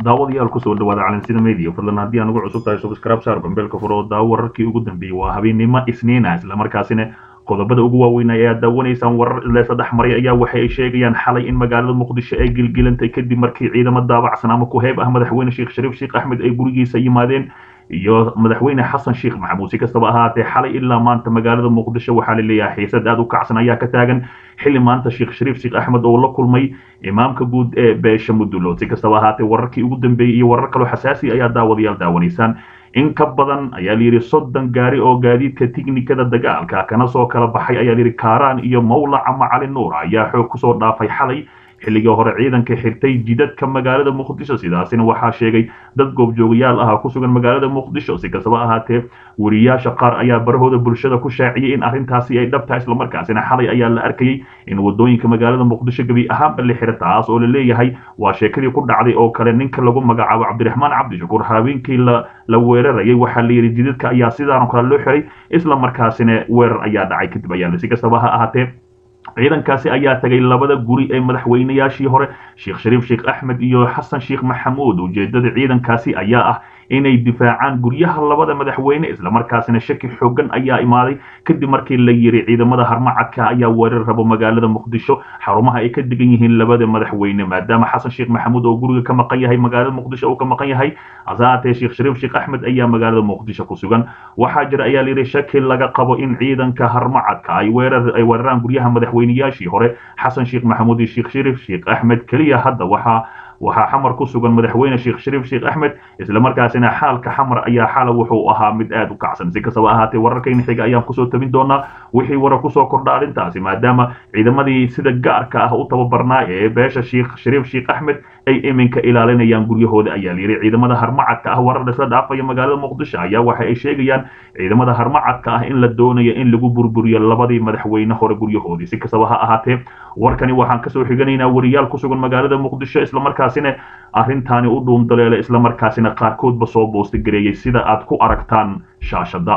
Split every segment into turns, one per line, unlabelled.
daawadayaal kusoo dhawaada calansida media fadlan haddii aan ugu cusub tahay subscribe saar bambeelka furo oo daawo wararkii ugu dambeeyey waa habeennimo isniina islamarkaasina qodobada ugu waaweyn ayaa daawanaysaan warar isleesa dhex maray ayaa waxa ay sheegayaan xalay in magaalada muqdisho ay gilgilantay kadib markii ciidamo daabacsan ama ku heeb ah madaxweyne sheekh shariif sheekh axmed ay gurigiisa yimaadeen iyo madaxweyne xasan sheekh maxamuud si kastaba ahaatee xalay ilaa maanta magaalada muqdisho waxaa la leeyahay xiisad aad u kacsan ayaa ka taagan xilli maanta sheekh shariif sheekh axmed oo la kulmay imaamka guud ee beesha mudulood si kastaba ahaatee wararkii ugu dambeeyey iyo warar kaloo xasaasi ayaa daawadayaal daawanaysaan in ka badan ayaa layidhi soddon gaari oo gaadiidka tiknikada dagaalka kana soo kala baxay ayaa layidhi kaaraan iyo mawlac ama cali nuur ayaa xoog kusoo dhaafay xalay xilligii hore ciidanka xirtay jidadka magaalada muqdisho sidaasina waxaa sheegay dad goobjoogayaal ah ku sugan magaalada muqdisho si kastaba ahaatee weriyaasha qaar ayaa barahooda bulshada ku shaaciyey in arrintaasi ay dhabtahay islamarkaasina xalay ayaa la arkayey in wadooyinka magaalada muqdisho gebi ahaanba la xira taas oo la leeyahay waa sheekadii ku dhacday oo kale ninka lagu magacaabo cabdiraxmaan cabdishakuur habeenkii la weerarayay waxaa layidhi jidadka ayaa sidaan kale loo xiray islamarkaasina weerar ayaa dhacay kadib ayaa si kastaba ha ahaatee ciidankaasi ayaa tagay labada guri ee madaxweynayaashii hore sheekh shariif sheekh axmed iyo xasan sheekh maxamuud ujeedada ciidankaasi ayaa ah inay difaacaan guryaha labada madaxweyne islamarkaasina shaki xoogan ayaa imaaday kadib markii la yiri ciidamada harmacadka ayaa weerar rabo magaalada muqdisho xarumaha ay ka degan yihiin labada madaxweyne maadaama xasan sheekh maxamuud oo guriga ka maqan yahay magaalada muqdisho uu ka maqan yahay hasaatee sheekh shariif sheekh axmed ayaa magaalada muqdisho ku sugan waxaa jira ayaa layidhi shaki laga qabo in ciidanka harmacadka ay weerar ay weeraraan guryaha madaxweynayaashii hore xasan sheekh maxamuud iyo sheekh shariif sheekh axmed keliya hadda waxaa waxaa xamar ku sugan madaxweyne sheekh shariif sheekh axmed islamarkaasina xaalka xamar ayaa xala wuxuu ahaa mid aad u kacsan si kastaba ahaatee wararkayna xiga ayaan kusoo tabin doonaa wixii warar kusoo kordha arrintaasi maadaama ciidamadii sida gaarka ah u tababarnaa ee beesha sheekh shariif sheekh axmed ay iminka ilaalinayaan guryahooda ayaa layidhi ciidamada harmacadka ah warar isla dhaafaya magaalada muqdisho ayaa waxa ay sheegayaan ciidamada harmacadka ah in la doonayo in lagu burburiyo labadii madaxweyne hore guryahoodii si kastaba ha ahaatee warkani waxaan kasoo xiganaynaa wariyaal ku sugan magaalada muqdisho islamarkaasina arrintaani u dhuundaleela islamarkaasina qaarkoodba soo boostigareeyey sida aad ku aragtaan shaashada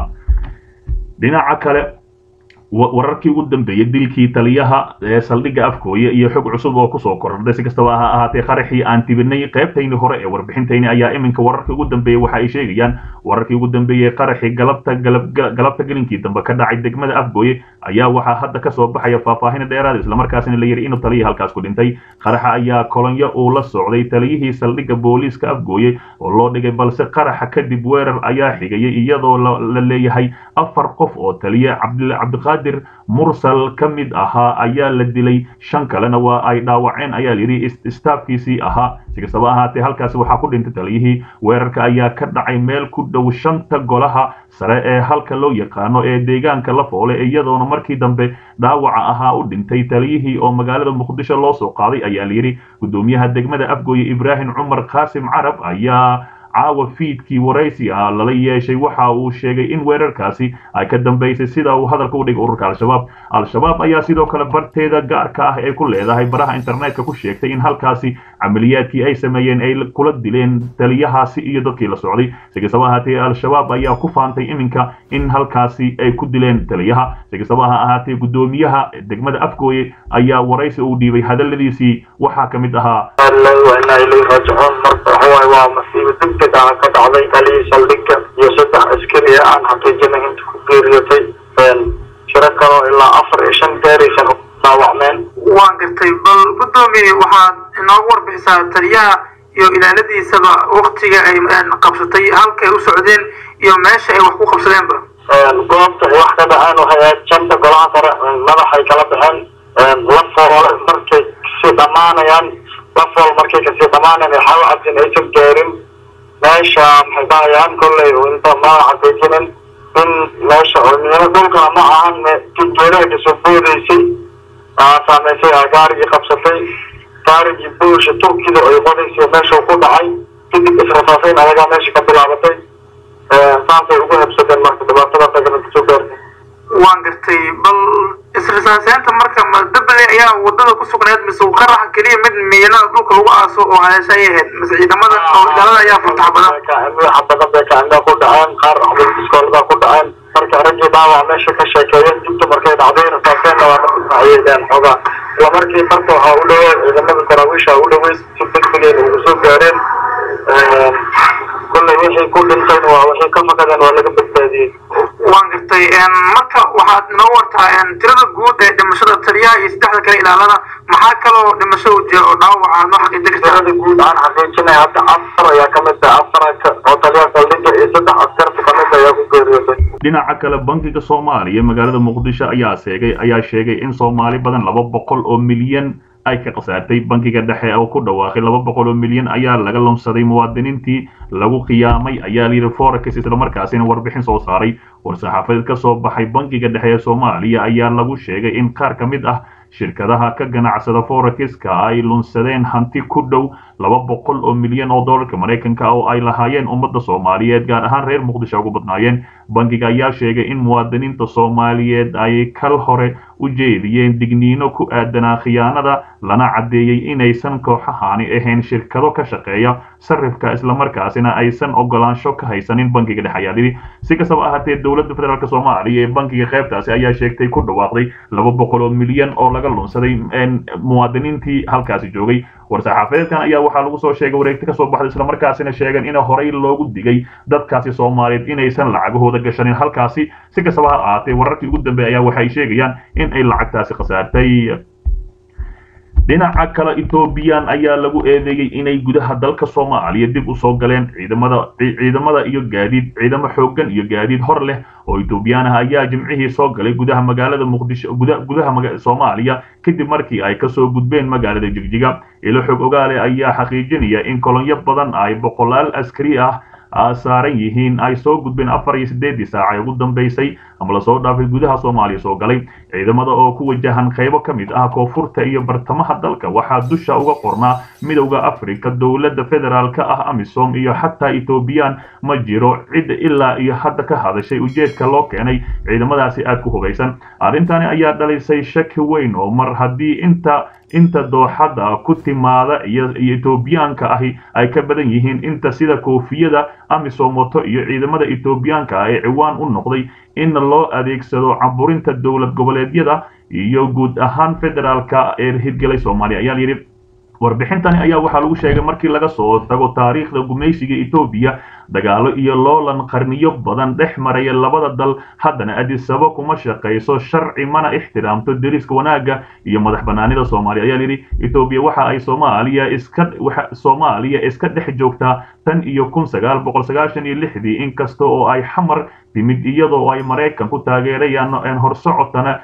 dhinaca kale wararkii ugu dambeeyey dilkii taliyaha ee saldhigga afkooye iyo xog cusub oo kusoo kordhay si kastaba ha ahaatee qaraxii aan tibinay qaybtayni hore ee warbixintayni ayaa iminka wararkii ugu dambeeyey waxa ay sheegayaan wararkii ugu dambeeyey qaraxii galabta galabta gelinkii dambe ka dhacay degmada afgooye ayaa waxaa hadda kasoo baxaya faahfaahin dheeraad islamarkaasina la yidhi inuu taliya halkaas ku dhintay qaraxa ayaa kolonyo uu la socday taliyihii saldhigga booliiska afgooye oo loo dhigay balse qaraxa kadib weerar ayaa xigayay iyadoo la leeyahay afar qof oo taliye cabdiqaadir mursal ka mid ahaa ayaa la dilay shan kalena waa ay dhaawaceen ayaa layidhi istaafkiisii ahaa si kastaba ahaatee halkaasi waxaa ku dhintay taliyihii weerarka ayaa ka dhacay meel ku dhow shanta golaha sare ee halka loo yaqaano ee deegaanka la foole iyadoona markii dambe dhaawaca ahaa u dhintay taliyihii oo magaalada muqdisho loo soo qaaday ayaa layidhi gudoomiyaha degmada afgooye ibraahim cumar qaasim carab ayaa caawa fiidkii waraysi ah lala yeeshay waxa uu sheegay in weerarkaasi ay ka dambaysay sida uu hadalka u dhigay ururka al-shabaab al-shabaab ayaa sidoo kale barteeda gaarka ah ee ku leedahay baraha internetka ku sheegtay in halkaasi camaliyaadkii ay sameeyeen ay kula dileen taliyahaasi iyo dadkii la socday si kastaba ahaatee al-shabaab ayaa ku faantay iminka in halkaasi ay ku dileen taliyaha si kastaba ha ahaatee gudoomiyaha degmada afgooye ayaa waraysi uu dhiibay hadaladiisii waxaa ka mid ahaa
waa masiibo degdeg ah ka dhacday taliyii saldhigga iyo saddex askari ee aan xaqiijinay inta ku geeriyotay shiro kaloo ilaa afar iyo shan gaaraysan dhaawacmeen
waan gartay bal guddoomiye waxaad inoogu warbixisaa taliyaha iyo ilaaladiisaba waktiga ay qabsatay halkay u socdeen iyo meesha ay wax ku qabsadeenba
goobta ay wax ka dhaceen waxay ahayd janta golaha sare madaxay kala baxeen la foole markay kasii dhammaanayaan lafool markay kasii dhammaanayaan xawo cabdin aysan gaarin meesha maxay dhahayaan kolley inta maa xaqiijinin in meesha miino dhulkana ma ahan geedaha kasoo boodaysay saameysay gaarigii qabsatay gaarigii boosha turkida ay qodaysay meesha ku dhacay kadib israfaafayn adagaa meesha ka bilaabatay saasay ugu habsadeen marka dhibaatada dagana kasoo gaartay
waan gartay bal isrisaaseynta marka ma dabale ayaa wadada ku sugnayd mise qaraxa keliya mid miinada dhulka lagu aaso oo haleesha ay ahayd mise ciidamada oo ilaalada ayaa furtax badan
xabadan bay kacindhaa ku dhaceen qaar iskoolada ku dhaceen marka raggii dhaawac meesha ka sheekeeyeen dibta markay dhacday rasaaseenna waa naayeen xoogaa isla markii marka waxaa u dhaweyn ciidamada daraawiisha u dhaweyn si degdegeen ugu soo gaareen kulley wixii ku dhintayn waa wixii ka fakadeen waa laga badbaadiyey
waan gartay marka waxaad inoo wartaa tirada guud ee dhimashada taliyaha iyo saddexda kale ilaalada maxaa kaloo dhimasho u jira oo dhaawaca aad noo xaqiijin kartaa
tirada guud aan xaqiijinay hadda afar ayaa ka mid ah afar oo taliyaha saldhigga iyo saddex askarta ka mid ayaa ku geeriyootay
dhinaca kale bankiga soomaaliya magaalada muqdisho ayaa sheegay ayaa sheegay in soomaali badan laba boqol oo milyan ay ka khasaartay bankiga dhexe oo ku dhawaaqay laba boqol oo milyan ayaa laga lumsaday muwaadiniintii lagu khiyaamay ayaa layidhi forex islamarkaasina warbixin soo saaray war-saxaafadeed ka soo baxay bankiga dhexe ee soomaaliya ayaa lagu sheegay in qaar ka mid ah shirkadaha ka ganacsada forexka ay lunsadeen hanti ku dhow laba boqol oo milyan oo dollarka maraykanka oo ay lahaayeen ummadda soomaaliyeed gaar ahaan reer muqdisho ugu badnaayeen bankiga ayaa sheegay in muwaadiniinta soomaaliyeed ay kal hore u jeediyeen digniino ku aadanaa khiyaanada lana caddeeyey inaysan kooxahaani ahayn shirkado ka shaqeeya sarifka islamarkaasina aysan ogolaansho ka haysanin bankiga dhexe ayaa yidhi si kastaba ahaatee dowladda federaalk soomaaliya ee bankiga qaybtaasi ayaa sheegtay ku dhawaaqday laba boqol oo milyan oo laga lunsaday muwaadiniintii halkaasi joogay war-saxaafadeedkan ayaa waxaa lagu soo sheegay wareegti kasoo baxday islamarkaasina sheegeen in horey loogu digay dadkaasi soomaaliyeed inaysan lacagahooda gashanin halkaasi si kastaba ha ahaatee wararkii ugu dambeeya ayaa waxay sheegayaan in ay lacagtaasi khasaartay dhinaca kale ethoobiyan ayaa lagu eedeeyey inay gudaha dalka soomaaliya dib u soo galeen ciidamada ciidamada iyo gaadiid ciidamo xooggan iyo gaadiid hor leh oo ethoobiyan ah ayaa jimcihii soo galay gudaha magaalada muqdisho gudaha soomaaliya kadib markii ay kasoo gudbeen magaalada jigjiga ilo xog ogaale ayaa xaqiijinaya in kolonyo badan ay boqolaal askari ah saaran yihiin ay soo gudbeen afar iyo siddeedii saaca ee ugu dambeysay ama lasoo dhaafay gudaha soomaaliya soo galay ciidamada oo ku wajahan qaybo ka mid ah koonfurta iyo bartamaha dalka waxaa dusha uga qornaa midowda afrika dowladda federaalka ah amisom iyo xataa ethoobiyan ma jiro cid ilaa iyo hadda ka hadashay ujeedka loo keenay ciidamadaasi aad ku hubaysan arrintani ayaa dhalisay shaki weyn oo mar haddii inta inta dooxada ku timaada iyo etoobiyaanka ahi ay ka badan yihiin inta sida koofiyada amisom wato iyo ciidamada etoobiyaanka ah ee ciwaan u noqday in loo adeegsado caburinta dowlad goboleedyada iyo guud ahaan federaalka ee hirgelay soomaaliya ayaa layidhi warbixintani ayaa waxaa lagu sheegay markii laga soo tago taariikhda gumaysiga etoobiya dagaalo iyo loolan qarniyo badan dhex maraya labada dal haddana adisaba kuma shaqayso sharci mana ixtiraamto deriska wanaagga iyo madax banaanida soomaaliya ayaa layidhi etoobiya waxa ay soomaaliya iska soomaaliya iska dhex joogtaa tan iyo kun sagaal boqol sagaashan iyo lixdii inkasta oo ay xamar timid iyadoo ay maraykan ku taageerayaan horsocotana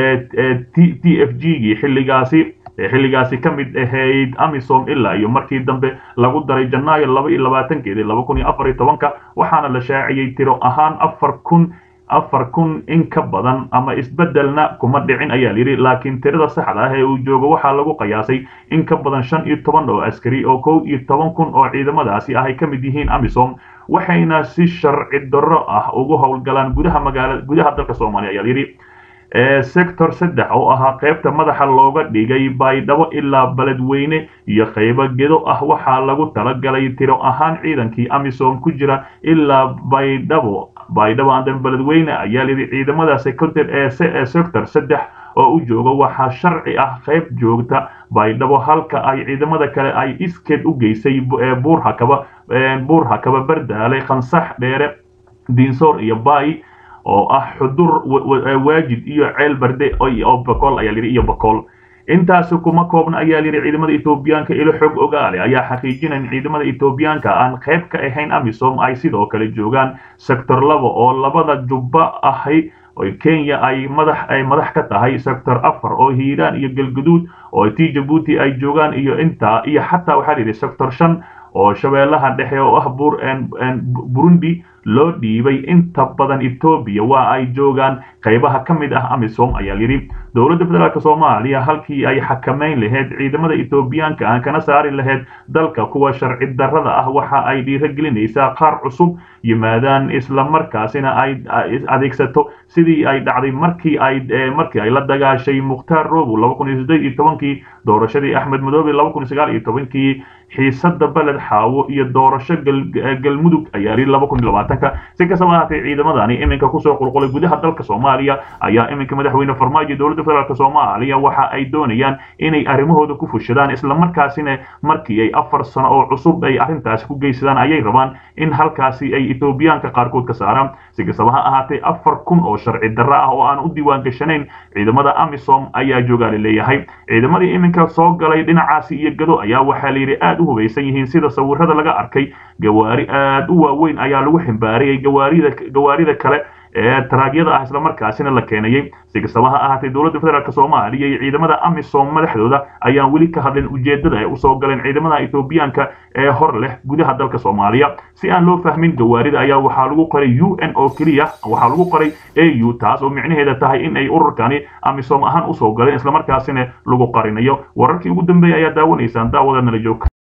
t f g gii xilligaasi xilligaasi ka mid ahayd amisom ilaa iyo markii dambe lagu daray janaayo laba iyo labaatankeedii laba kun iyo afar iyo tobanka waxaana la shaaciyey tiro ahaan afar kun afar kun in ka badan ama isbeddelna kuma dhicin ayaa layidhi laakiin tirada saxda ah ee uu joogo waxaa lagu qiyaasay in ka badan shan iyo toban oo askari oo kow iyo toban kun oo ciidamadaasi ah ay ka mid yihiin amisom waxayna si sharci darro ah ugu howlgalaan gudaha magaala gudaha dalka soomaaliya ayaa layidhi sector saddex oo ahaa qaybta madaxa looga dhigay baydhabo ilaa beledweyne iyo qaybo gedo ah waxaa lagu talagalay tiro ahaan ciidankii amisom ku jira ilaa baydhabo baydhabo andan beledweyne ayaa layidhi ciidamada sector ee sector saddex oo u jooga waxaa sharci ah qayb joogta baydhabo halka ay ciidamada kale ay iskeed u geysay buurhakaba buurhakaba bardaale khansax dheere diinsoor iyo baay oo ah xudur waajid iyo ceel barde oo bakool ayaa layidhi iyo bakool intaasi kuma koobna ayaa layidhi ciidamada etoobiyaanka ilo xog ogaale ayaa xaqiijinaya in ciidamada etoobiyaanka aan qayb ka ahayn amisom ay sidoo kale joogaan sector laba oo labada jubba ahay oo kenya ay madax ay madax ka tahay sector afar oo hiiraan iyo galguduud oo t jabuuti ay joogaan iyo intaa iyo xataa waxaa layidhi sector shan oo shabeellaha dhexe oo ah burundi loo dhiibay inta badan etoobiya waa ay joogaan qaybaha ka mid ah amisom ayaa layidhi dowladda federaalk soomaaliya halkii ay xakamayn lahayd ciidamada etoobiyaanka aan kana saari lahayd dalka kuwa sharci darrada ah waxa ay dhiiragelinaysaa qaar cusub yimaadaan islamarkaasina ay adeegsato sidii ay dhacday markii ay markii ay la dagaashay mukhtaar robow laba kun iyo siddeed iyo tobankii doorashadii axmed madoobe laba kun iyo sagaal iyo tobankii xiisada beled xaawo iyo doorasho galmudug ayaa yidhi laba kun iyo labaatanka si kastaba ahaatee ciidamadani iminka kusoo qulqulay gudaha dalka soomaaliya ayaa iminka madaxweyne farmaajo dowladda federaalk soomaaliya waxa ay doonayaan inay arrimahooda ku fushadaan islamarkaasina markii ay afar sano oo cusub ay arrintaasi ku geysadaan ayay rabaan in halkaasi ay etoobiyaanka qaarkood ka saaraan si kastaba ha ahaatee afar kun oo sharci darro ah oo aan u diiwaan gashanayn ciidamada amisom ayaa joogaa la leeyahay ciidamadii iminka soo galay dhinacaasi iyo gado ayaa waxaa layidhi aad u hubaysan yihiin sida sawirada laga arkay gawaari aad u waaweyn ayaa lagu ximbaariyey gawaarida gawaarida kale ee taraagyada ah islamarkaasina la keenayay si kastaba ha ahaatee dowladda federaalk soomaaliya iyo ciidamada amisom madaxdooda ayaan weli ka hadlin ujeedada ay usoo galeen ciidamada etoobiyaanka ee hor leh gudaha dalka soomaaliya si aan loo fahmin gawaarida ayaa waxaa lagu qoray u n oo keliya waxaa lagu qoray a u taas oo micnaheeda tahay in ay ururkani amisom ahaan usoo galeen islamarkaasina lagu qarinayo wararkii ugu dambeeyay ayaa daawanaysaan daawadanala joogka